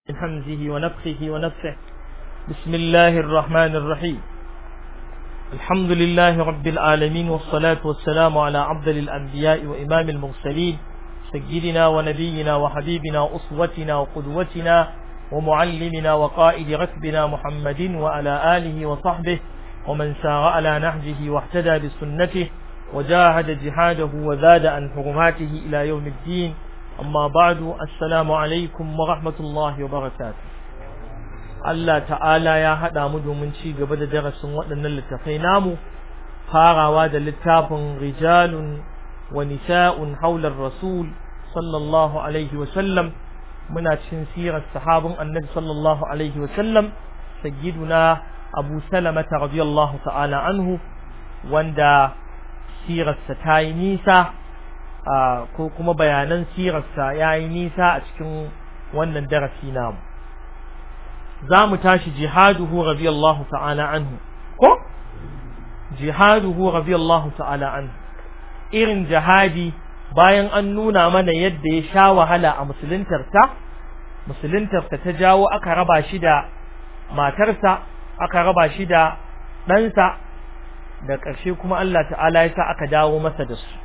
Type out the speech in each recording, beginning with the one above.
من همزه ونفخه ونفخه بسم الله الرحمن الرحيم الحمد لله رب العالمين والصلاة والسلام على عبد الأنبياء وإمام المرسلين سيدنا ونبينا وحبيبنا أسوتنا وقدوتنا ومعلمنا وقائد ركبنا محمد وعلى آله وصحبه ومن سار على نهجه واهتدى بسنته وجاهد جهاده وزاد عن حرماته إلى يوم الدين amma ba'du assalamu alaikum wa rahmatullahi wa barakatuh Allah ta'ala ya hada mu domin ci gaba da darasin waɗannan littafai namu farawa da littafin rijalun wa nisa'un haular rasul sallallahu alaihi wa sallam muna cikin sirar sahabin annabi sallallahu alaihi wa sallam sayyiduna abu salamata radiyallahu ta'ala anhu wanda sirarsa ta yi nisa ko kuma bayanan sirarsa ya yi nisa a cikin wannan darasi namu za mu tashi jihaduhu radiyallahu ta'ala anhu ko jihaduhu radiyallahu ta'ala anhu irin jihadi bayan an nuna mana yadda ya sha wahala a musuluntarsa musuluntarsa ta jawo aka raba shi da matarsa aka raba shi da ɗansa da ƙarshe kuma Allah ta'ala ya sa aka dawo masa da su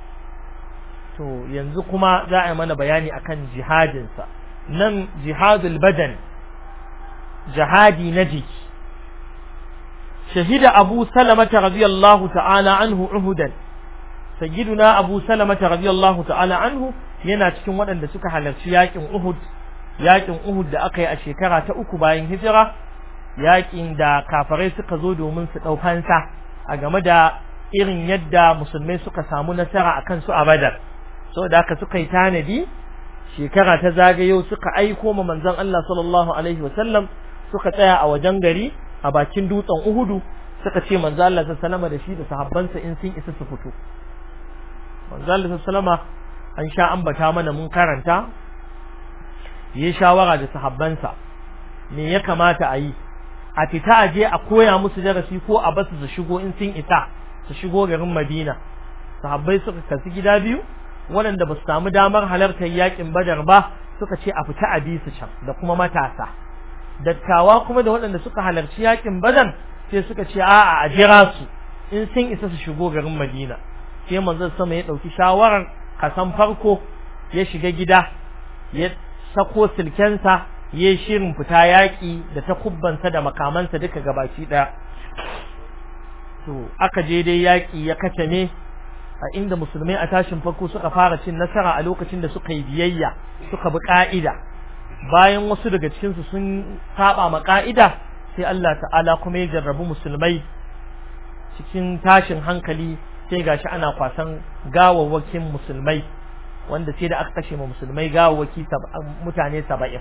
to yanzu kuma za a yi mana bayani akan jihadinsa nan jihadul badan jihadi na jiki shahida abu salamata radiyallahu ta'ala anhu uhudan sayyiduna abu salamata radiyallahu ta'ala anhu yana cikin waɗanda suka halarci yakin uhud yakin uhud da aka yi a shekara ta uku bayan hijira yakin da kafarai suka zo domin su ɗau fansa a game da irin yadda musulmai suka samu nasara akan su a badar saboda haka suka yi tanadi shekara ta zagayo suka aiko ma manzon Allah sallallahu alaihi wasallam suka tsaya a wajen gari a bakin dutsen Uhudu suka ce manzon Allah sallallahu da shi da sahabbansa in sun isa su fito manzon Allah sallallahu an sha ambata mana mun karanta yi shawara da sahabbansa me ya kamata a yi a fita a je a koya musu darasi ko a basu su shigo in sun isa su shigo garin Madina sahabbai suka kasu gida biyu waɗanda ba su samu damar halartar yakin badar ba suka ce a fita a bi su can da kuma matasa dattawa kuma da waɗanda suka halarci yakin badar sai suka ce a'a a jira su in sun isa su shigo garin madina sai manzon sama ya ɗauki shawarar kasan farko ya shiga gida ya sako silkensa ya shirin fita yaƙi da takubbansa da makamansa duka gabaki ɗaya to aka je dai yaƙi ya kace ne a inda musulmai a tashin farko suka fara cin nasara a lokacin da suka yi biyayya suka bi ka'ida bayan wasu daga cikin su sun saba ma ka'ida sai Allah ta'ala kuma ya jarrabu musulmai cikin tashin hankali sai gashi ana kwasan gawawwakin musulmai wanda sai da aka kashe ma musulmai gawawwaki mutane 70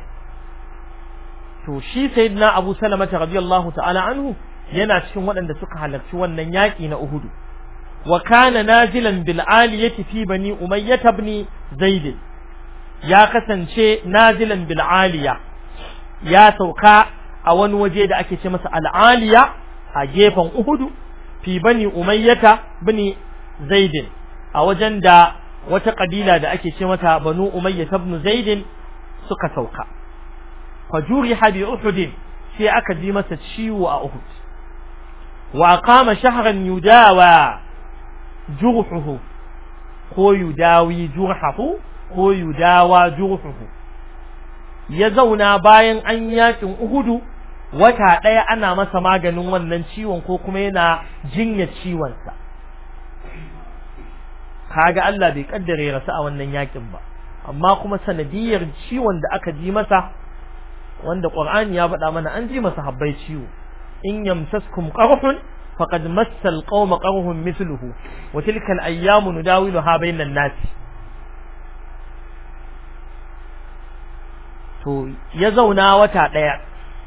to shi sayyidina Abu Salama radiyallahu ta'ala anhu yana cikin waɗanda suka halarci wannan yaƙi na Uhudu وكان نازلا بالعالية في بني أمية بن زيد يا كسن شيء نازلا بالعالية يا سوكا أون وجد أكي شمس العالية أجيبا أهد في بني أمية بن زيد أوجن دا وتقبيلة دا أكي شمس بنو أمية بن زيد سكا سوكا فجورح بأحد في أكدمة تشيو أهد وأقام شهرا يداوى jurhuhu ko yudawi jurhahu ko yudawa jurhuhu ya zauna bayan an yakin uhudu wata ɗaya ana masa maganin wannan ciwon ko kuma yana jinya ciwonsa kaga Allah bai kaddare ya rasu a wannan yakin ba amma kuma sanadiyar ciwon da aka ji masa wanda Qur'ani ya faɗa mana an ji masa habbai ciwo in yamsaskum qarhun فقد مس القوم قرهم مثله وتلك الأيام نداولها بين الناس to ya zauna wata ɗaya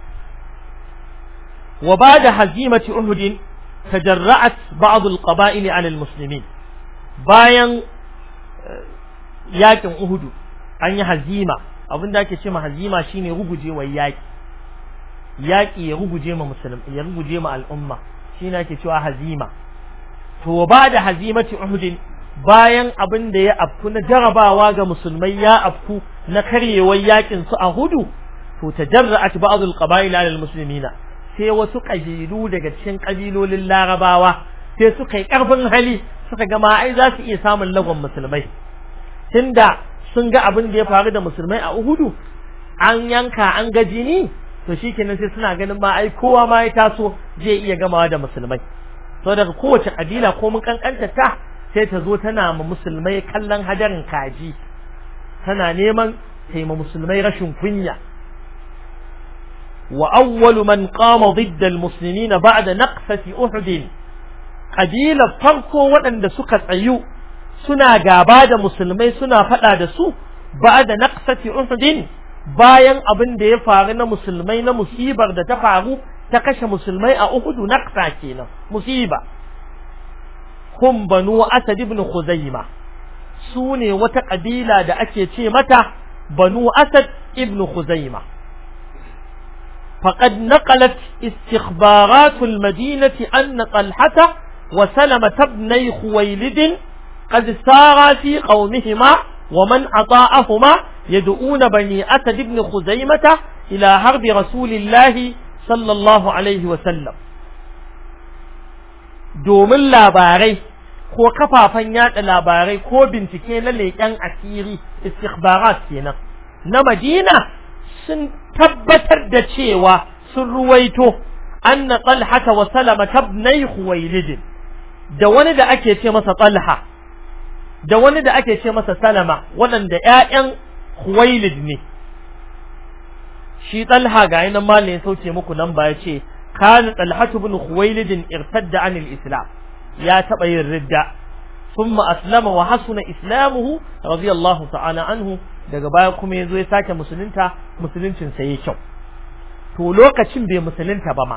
wa bada hazimati uhud tajarra'at ba'd al-qaba'il 'ala al-muslimin bayan yakin uhud an yi hazima abinda ake cewa hazima shine rugujewar yaki yaki ya ruguje ma musulmi ya ruguje ma al'umma shi ne ake cewa hazima to ba da hazimati uhudin bayan abin da ya afku na jarabawa ga musulmai ya afku na karyewar yakin su a hudu to tajarra'at ba'd al-qaba'il 'ala al-muslimina sai wasu kabilu daga cikin kabilolin larabawa sai suka yi karfin hali suka ga ma ai za su iya samun lagon musulmai tunda sun ga abin da ya faru da musulmai a Uhudu an yanka an ga jini to shikenan sai suna ganin ma ai kowa ma ya taso zai iya gamawa da musulmai to daga kowace kabila ko mun kankanta ta sai ta zo tana ma musulmai kallon hadarin kaji tana neman taima musulmai rashin kunya wa awwalu man qama ضد المسلمين بعد نقفة أحد قبيلة farko waɗanda suka tsayu suna gaba da musulmai suna faɗa da su ba'da naqsati Uhud bayan abin da ya faru na musulmai na musibar da ta faru ta kashe musulmai a Uhud naqsa kenan musiba hum banu Asad ibn Khuzaima su ne wata kabila da ake ce mata banu Asad ibn Khuzaima فقد نقلت استخبارات المدينة أن طلحة وسلمة ابني خويلد قد سارا في قومهما ومن أطاعهما يدعون بني أسد بن خزيمة إلى حرب رسول الله صلى الله عليه وسلم domin labarai ko kafafen yada labarai ko bincike na leƙen asiri istikhbarat kenan na Madina sun tabbatar da cewa sun ruwaito anna talha wa salama tabnai khuwailid da wani da ake ce masa talha da wani da ake ce masa salama waɗanda ƴaƴan khuwailid ne shi talha ga yanan malin sauke muku nan ba ya ce kana talhatu ibn khuwailid irtadda anil islam ya taba yin ridda thumma aslama wa hasuna islamuhu radiyallahu ta'ala anhu daga baya kuma yazo ya sake musulunta musuluncin sa yayi kyau to lokacin bai musulunta ba ma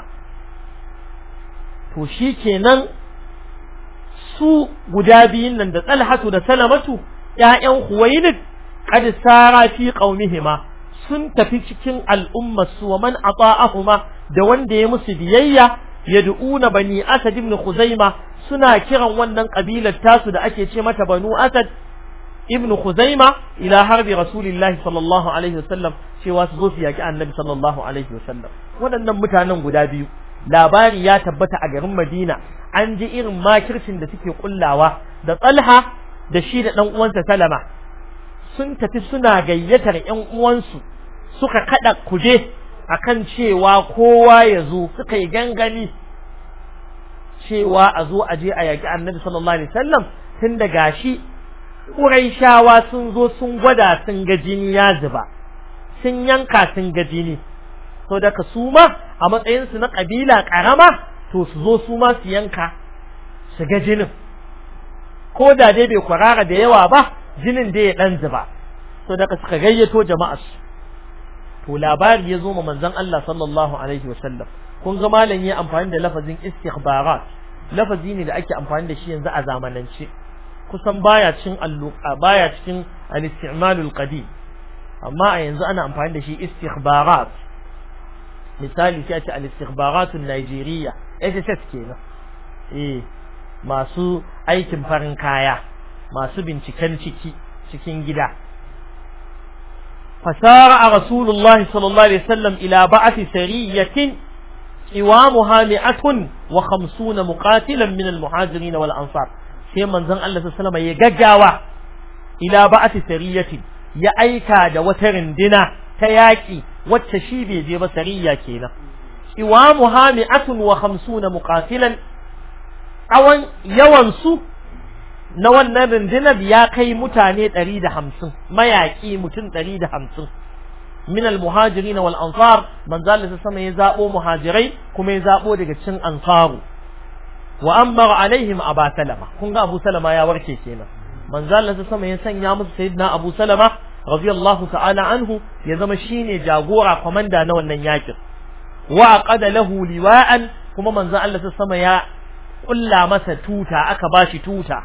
to shikenan su guda biyun nan da talhatu da salamatu ƴaƴan khuwailid qad sara fi qaumihima sun tafi cikin al'ummar su wa man ata'ahuma da wanda ya musu biyayya yad'una bani asad ibn khuzaima suna kiran wannan kabilar tasu da ake ce mata banu asad ibn khuzaima ila harbi rasulillahi sallallahu alaihi wasallam cewa su zo su yaki annabi sallallahu alaihi wasallam waɗannan mutanen guda biyu labari ya tabbata a garin madina an ji irin makircin da suke kullawa da tsalha da shi da ɗan uwansa salama sun tafi suna gayyatar ƴan uwansu suka kada kuje akan cewa kowa ya zo suka yi gangami cewa a zo a je a yaƙi annabi sallallahu alaihi wasallam tun da gashi Quraishawa sun zo sun gwada sun ga jini ya zuba sun yanka sun ga jini to daga su ma a matsayin su na kabila karama to su zo su ma su yanka su ga jinin ko da dai bai kwarara da yawa ba jinin dai ya dan zuba to daga suka gayyato jama'ar su to labari ya zo ma manzon Allah sallallahu alaihi wasallam kun ga malam ya amfani da lafazin istikhbarat lafazi ne da ake amfani da shi yanzu a zamanance kusan baya cikin alluqa baya cikin al-isti'malul qadim amma a yanzu ana amfani da shi istikhbarat misali sai a ce al-istikhbaratun Najeriya SSS kenan eh masu aikin farin kaya masu binciken ciki cikin gida fasara rasulullahi sallallahu alaihi wasallam ila ba'ati sariyatin قوامها مئة وخمسون مقاتلا من المهاجرين والأنصار sai manzon Allah sallallahu alaihi ya gaggawa ila ba'ati sariyati ya aika da wata rindina ta yaki wacce shi bai je ba sariya kenan iwamu hami'atun wa khamsuna muqatilan awan yawan su na wannan rundunar ya kai mutane 150 mayaki mutum 150 min al-muhajirin wal ansar manzo Allah sama ya zabo muhajirai kuma ya zabo daga cikin ansaru wa amara alaihim aba salama kun ga abu salama ya warke kenan manzo Allah sama ya sanya musu sayyidina abu salama radiyallahu ta'ala anhu ya zama shine jagora komanda na wannan yakin wa aqada lahu liwa'an kuma manzo Allah sama ya kulla masa tuta aka bashi tuta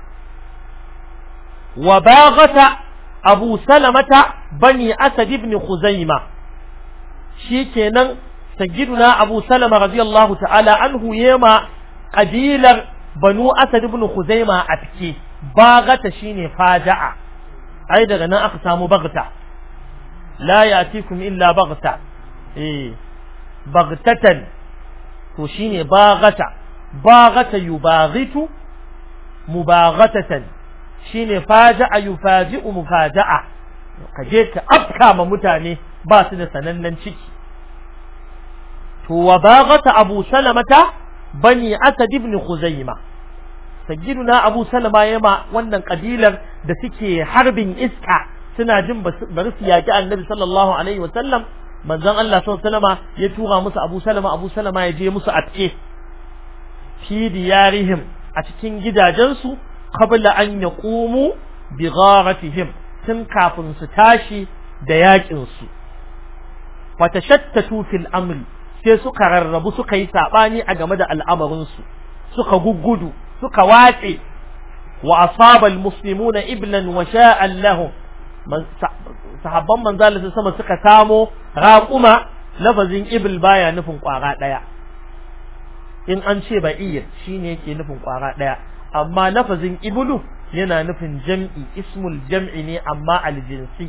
wa baghata abu salamata bani asad ibn khuzaima shikenan sayyiduna abu salama radiyallahu ta'ala anhu yema kabilar banu asad ibn khuzaima a take bagata shine faja'a ai daga nan aka samu bagta la yatikum illa bagta eh bagtatan to shine baghata baghata yubaghitu mubaghatatan shine faja'a yufaji'u mufaja'a kaje ka afka ma mutane ba su da sanannen ciki to wa baghata abu salamata bani asad ibn khuzaimah sayyiduna abu salama yama wannan kabilar da suke harbin iska suna jin bari su yaki annabi sallallahu alaihi wasallam manzon Allah sallallahu alaihi wasallama ya tura musu abu salama abu salama ya je musu atke fi diyarihim a cikin gidajensu qabla an yaqumu bi gharatihim tun kafin su tashi da yakin su wa tashattatu fil amri sai suka rarrabu suka yi sabani a game da al'amarin su suka guggudu suka watse wa asaba almuslimuna iblan wa sha'an lahum sahabban manzalisa sama suka samo raquma lafazin ibl baya nufin kwara daya in an ce ba'ir shine yake nufin kwara daya amma lafazin iblu yana nufin jam'i ismul jam'i ne amma aljinsi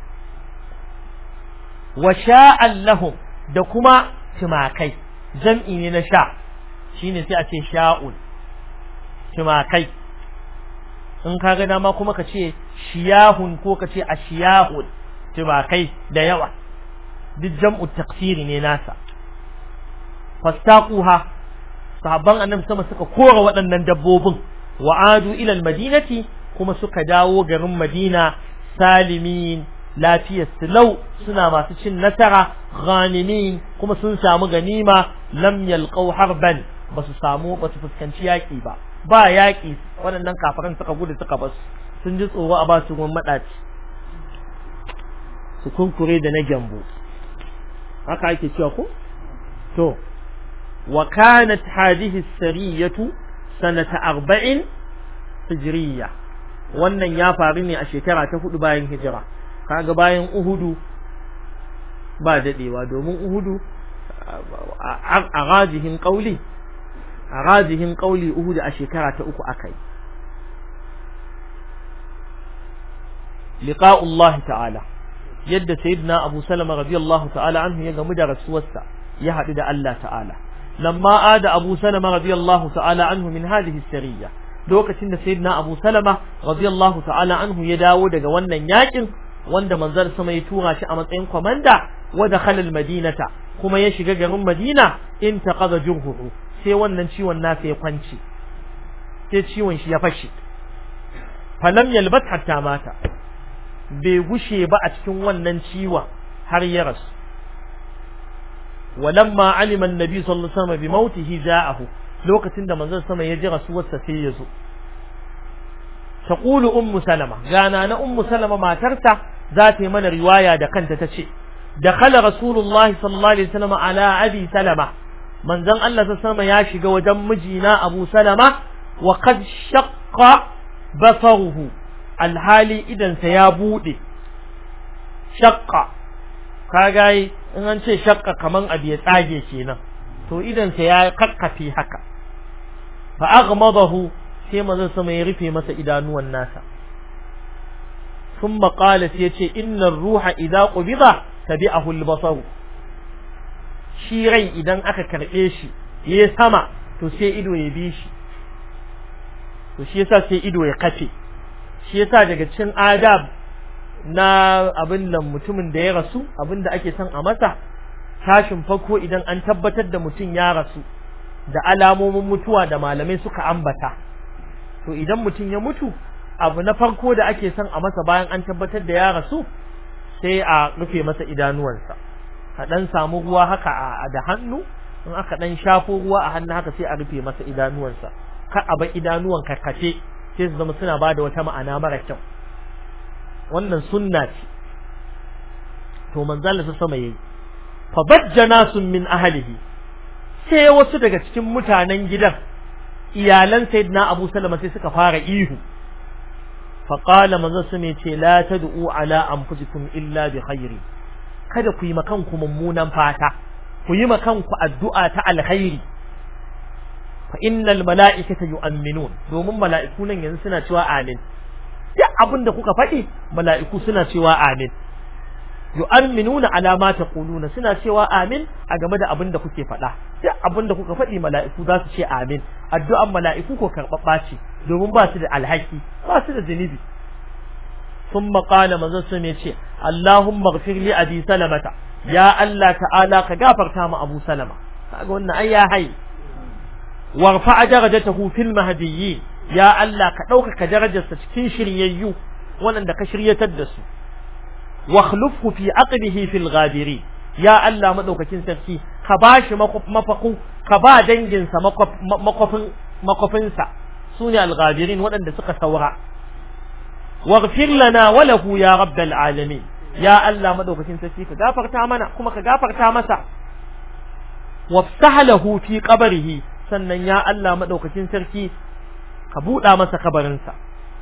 wa sha'an lahum da kuma timakai jam'i ne na sha shine sai a ce sha'ul timakai in ka ga dama kuma ka ce shiyahun ko ka ce ashiyahun timakai da yawa duk jam'u taksiri ne nasa fastaquha sahabban annabi sama suka kora waɗannan dabbobin wa adu ila almadinati kuma suka dawo garin madina salimin lafiyar silau suna masu cin nasara ghanimin kuma sun samu ganima lam yalqaw harban basu samu basu fuskanci yaki ba ba yaki waɗannan kafaran suka gudu suka bas sun ji tsoro a ba su ruwan madaci su kunkure da na gyambo haka ake cewa ko to wa kanat hadhihi sariyatu sanata arba'in hijriya wannan ya faru ne a shekara ta hudu bayan hijira kaga bayan uhudu ba dadewa domin uhudu a rajihin kauli a rajihin kauli uhudu a shekara ta uku akai liqa'ullah ta'ala yadda sayyidina abu salama radiyallahu ta'ala anhu ya gamu da rasuwarsa ya haɗu da Allah ta'ala lamma ada abu salama radiyallahu ta'ala anhu min hadhihi sariya lokacin da sayyidina abu salama radiyallahu ta'ala anhu ya dawo daga wannan yakin wanda manzar sama ya tura shi a matsayin komanda wa dakhala madinata kuma ya shiga garin madina in taqada jurhuhu sai wannan ciwon nasa ya kwanci sai ciwon shi ya fashe falam yalbat hatta mata bai gushe ba a cikin wannan ciwon har ya rasu walamma alima annabi sallallahu alaihi wasallam bi mautihi ja'ahu lokacin da manzon sama ya ji rasuwarsa sai ya zo taqulu ummu salama gana na ummu salama matarta za ta yi mana riwaya da kanta ta ce dakhala rasulullahi sallallahu alaihi wasallam ala abi salama manzon Allah sallallahu ya shiga wajen mijina abu salama wa qad shaqqa basaruhu alhali idansa ya bude shaqqa kaga in an ce shaqqa kaman abu ya tsage kenan to idansa ya kakkafe haka fa aghmadahu sai manzon sama ya rufe masa idanuwan nasa thumma qala sai yace innar ruha idza qubida tabi'ahu al-basar shi rai idan aka karbe shi yayi sama to sai ido ya bi shi to shi yasa sai ido ya kafe shi yasa daga cikin adab na abin nan mutumin da ya rasu abin da ake son a masa tashin farko idan an tabbatar da mutum ya rasu da alamomin mutuwa da malamai suka ambata to idan mutum ya mutu abu na farko da ake son a masa bayan an tabbatar da ya rasu sai a rufe masa idanuwansa a dan samu ruwa haka a da hannu in aka dan shafo ruwa a hannu haka sai a rufe masa idanuwansa ka a bar idanuwan karkace sai su zama suna bada wata ma'ana mara kyau wannan sunna ce to manzala sa sama yayi fa bajjana sun min ahlihi sai wasu daga cikin mutanen gidan iyalan sayyidina Abu Salama sai suka fara ihu fa qala manzo sun ce la tad'u ala anfusikum illa bi khairi kada ku yi makan ku mummunan fata ku yi makan ku addu'a ta alkhairi fa innal mala'ikata yu'minun domin mala'iku nan yanzu suna cewa amin duk abin da kuka faɗi mala'iku suna cewa amin yu'minuna ala ma taquluna suna cewa amin a game da abin da kuke faɗa duk abin da kuka faɗi mala'iku za su ce amin addu'an mala'iku ko karɓaɓɓa ce domin ba su da alhaki ba su da zunubi ثم قال manzon sun ya ce Allahumma ighfir li abi salamata ya Allah ta'ala ka gafarta ma Abu Salama kaga wannan ai ya hai warfa darajatahu fil mahdiyyin ya Allah ka ɗaukaka darajarsa cikin shiryayyu waɗanda ka shiryatar da su واخلفه في عقبه في الغابرين يا الله مدوكاkin sarki ka bashi mafaku ka ba dangin sa makofin makofin sa sune al-ghabirin wadanda suka saura waghfir lana wa lahu ya rabbal alamin ya Allah madaukakin sarki ka gafarta mana kuma ka gafarta masa wafsah lahu fi qabrihi sannan ya Allah madaukakin sarki ka buda masa kabarin sa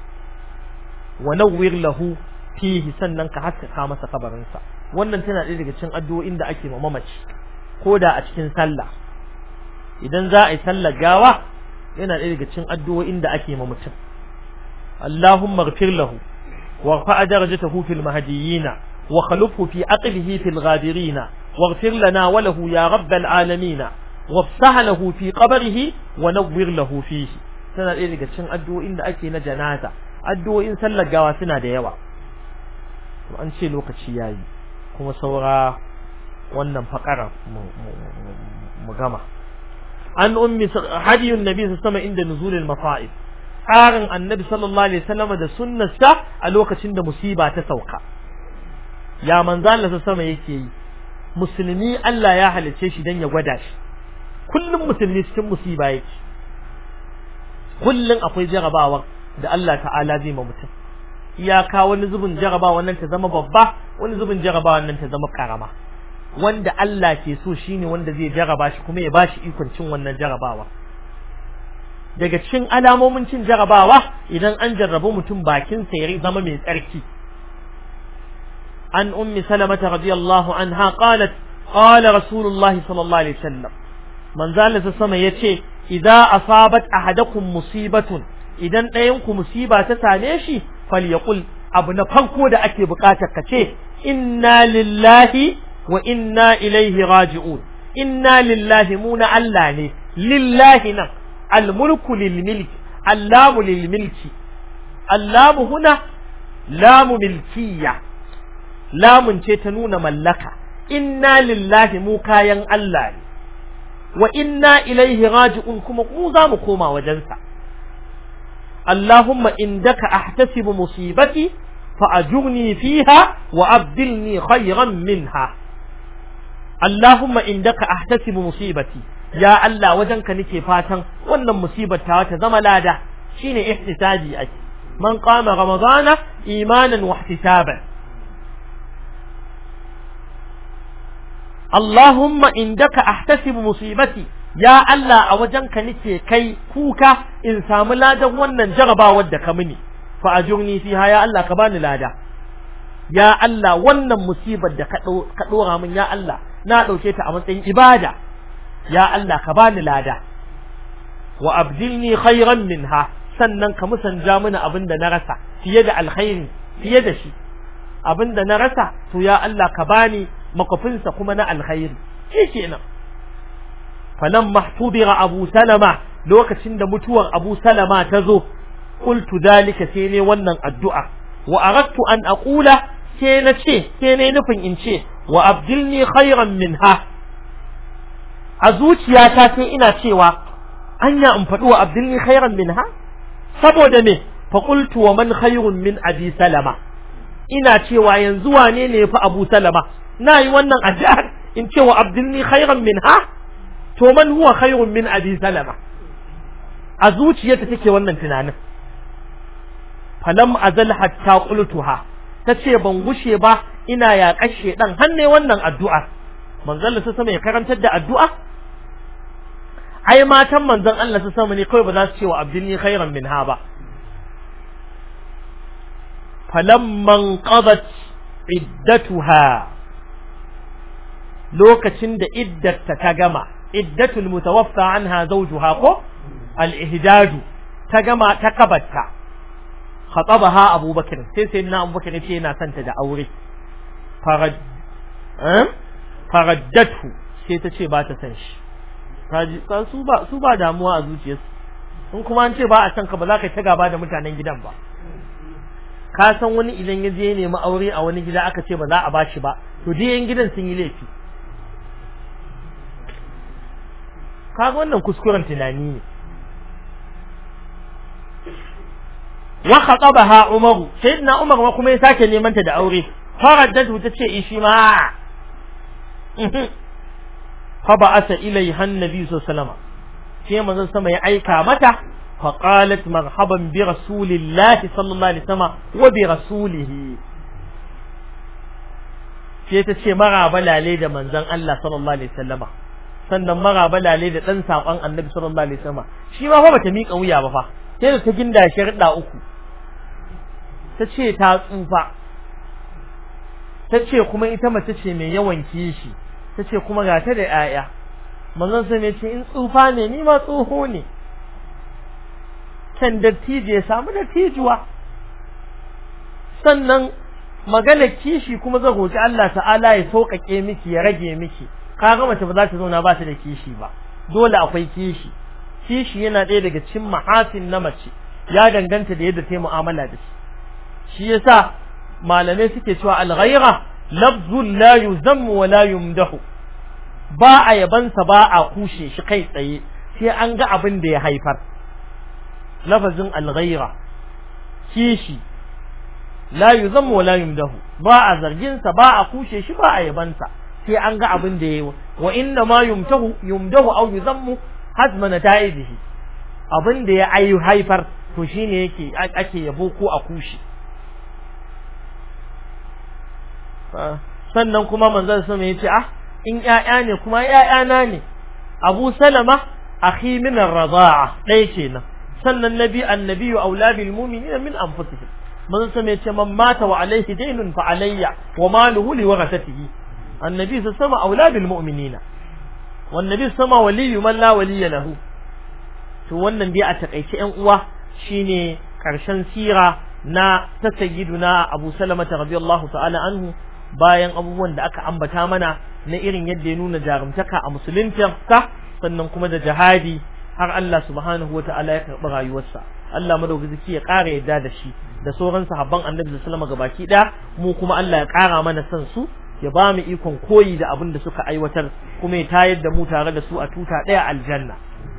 wa nawwir lahu fihi sannan ka haskaka masa kabarinsa wannan tana ɗaya daga cikin addu'o'in da ake ma mamaci ko da a cikin sallah idan za a yi sallar gawa yana ɗaya daga cikin addu'o'in da ake ma mutum Allahumma ighfir lahu wa rafa'a darajatahu fil mahdiyina wa khalufhu fi aqlihi fil ghabirina waghfir lana wa lahu ya rabbal alamin wafsah lahu fi qabrihi wa nawwir lahu fihi tana ɗaya daga cikin addu'o'in da ake na janaza addu'o'in sallar gawa suna da yawa an ce lokaci yayi kuma saura wannan fakara mu gama an ummi hadiyun nabi sama inda nuzulil mafa'id tsarin annabi sallallahu alaihi wasallam da sunnarsa a lokacin da musiba ta sauka ya manzo Allah sama yake yi musulmi Allah ya halice shi dan ya gwada shi kullum musulmi cikin musiba yake kullum akwai jarabawa da Allah ta'ala zai ma mutum iyaka wani zubin jaraba wannan ta zama babba wani zubin jaraba wannan ta zama karama wanda Allah ke so shine wanda zai jaraba shi kuma ya bashi ikon cin wannan jarabawa daga cikin alamomin cin jarabawa idan an jarrabu mutum bakin sa ya zama mai tsarki an ummi salamata radiyallahu anha qalat qala rasulullahi sallallahu alaihi wasallam manzo Allah sama yace idza asabat ahadakum musibatun idan ɗayan ku musiba ta same shi falyaqul abu na farko da ake bukatar ka ce inna lillahi wa inna ilaihi raji'un inna lillahi mu na Allah ne lillahi nan almulku lilmilki allamu lilmilki allamu huna lamu milkiya lamun ce ta nuna mallaka inna lillahi mu kayan Allah ne wa inna ilaihi raji'un kuma mu za mu koma wajensa اللهم عندك أحتسب مصيبتي فأجرني فيها وأبدلني خيرا منها اللهم عندك أحتسب مصيبتي يا الله وجنك نكي فاتن وأن مصيبة تزم لادا شين احتسابي أكي من قام رمضان إيمانا واحتسابا اللهم عندك أحتسب مصيبتي ya Allah a wajenka nake kai kuka in samu ladan wannan jarabawar da ka mini fa ajurni fiha ya Allah ka bani lada ya Allah wannan musibar da ka dora min ya Allah na dauke ta a matsayin ibada ya Allah ka bani lada wa abdilni khairan minha sannan ka musanja mini abinda na rasa fiye da alkhairi fiye da shi abinda na rasa to ya Allah ka bani makofinsa kuma na alkhairi shi kenan falan mahtubira abu salama lokacin da mutuwar abu salama ta zo qultu dalika sai ne wannan addu'a wa aradtu an aqula sai na ce sai ne nufin in ce wa abdilni khairan minha a zuciyata sai ina cewa anya in faɗi wa abdilni khairan minha saboda me fa qultu wa man khairun min abi salama ina cewa yanzu wane ne yafi abu salama na yi wannan addu'ar in ce wa abdilni khairan minha to man huwa khairun min abi salama a zuciyarta take wannan tunanin falam azal hatta qultuha tace ban gushe ba ina ya kashe dan hanne wannan addu'a manzon Allah sama ya karantar da addu'a ai matan manzon Allah sama ne kawai ba za su ce wa abdulni khairan minha ba falamman qadat iddatuha lokacin da iddarta ta gama iddatul mutawaffa anha zawjuha ko al-ihdadu ta gama ta kabatta khatabaha abubakar sai sai na abubakar yace yana santa da aure farad eh faraddatu sai ta ce ba ta san shi kaji su ba su ba damuwa a zuciyarsu in kuma an ce ba a san ka ba za ka ta gaba da mutanen gidan ba ka san wani idan ya je nemi aure a wani gida aka ce ba za a bashi ba to dai yan gidan sun yi laifi kaga wannan kuskuren tunani ne wa khatabaha umaru sayyidina umar ma kuma ya sake neman ta da aure faraddatu ta ce ishi ma fa ba'asa ilayha annabi sallallahu alaihi wasallam sai manzon sama ya aika mata fa qalat marhaban bi rasulillahi sallallahu alaihi wasallam wa bi rasulihi sai ta ce maraba lale da manzon Allah sallallahu alaihi wasallama sannan maraba lale da dan sakon annabi sallallahu alaihi wasallama shi ma fa bata mika wuya ba fa sai da ta ginda sharda uku ta ce ta tsufa ta ce kuma ita mace ce mai yawan kishi ta ce kuma ga ta da 'ya'ya manzon sai mai ce in tsufa ne ni ma tsoho ne can dattijo ya samu dattijuwa sannan magana kishi kuma zan roki Allah ta'ala ya sauƙaƙe miki ya rage miki kaga mace ba za ta zauna ba ta da kishi ba dole akwai kishi kishi yana ɗaya daga cikin mahasin na mace ya danganta da yadda ta yi mu'amala da shi shi yasa malamai suke cewa al-ghayra lafzun la yuzammu wa la yumdahu ba a yabansa ba a kushe shi kai tsaye sai an ga abin da ya haifar lafazin al-ghayra kishi la yuzammu wa la yumdahu ba a zargin sa ba a kushe shi ba a yabansa sai an ga abin da yayi wa inna ma yumtahu yumdahu aw yuzammu hazma nata'idihi abin da ya ayu haifar to shine yake ake yabo ko a kushe sannan kuma manzon sama yace ah in ƴaƴa ne kuma ƴaƴana ne Abu Salama akhi min ar-radha'a dai kenan sannan nabi annabi aula bil mu'minina min anfusihim manzon sama yace man mata wa alayhi daynun fa alayya wa maluhu li warathatihi annabi sama aula bil mu'minina wan nabi sama waliyyu man la waliyya lahu to wannan dai a takaice ƴan uwa shine karshen sira na ta sayyiduna Abu Salama radiyallahu ta'ala anhu bayan abubuwan da aka ambata mana na irin yadda ya nuna jarumtaka a musulunta sannan kuma da jihadi har Allah subhanahu wa ta'ala ya karɓi rayuwarsa Allah madaukaki ya ƙara yadda da shi da sauran sahabban annabi da sallama gabaki ɗaya mu kuma Allah ya ƙara mana son su ya ba mu ikon koyi da abin da suka aiwatar kuma ya tayar da mu tare da su a tuta ɗaya aljanna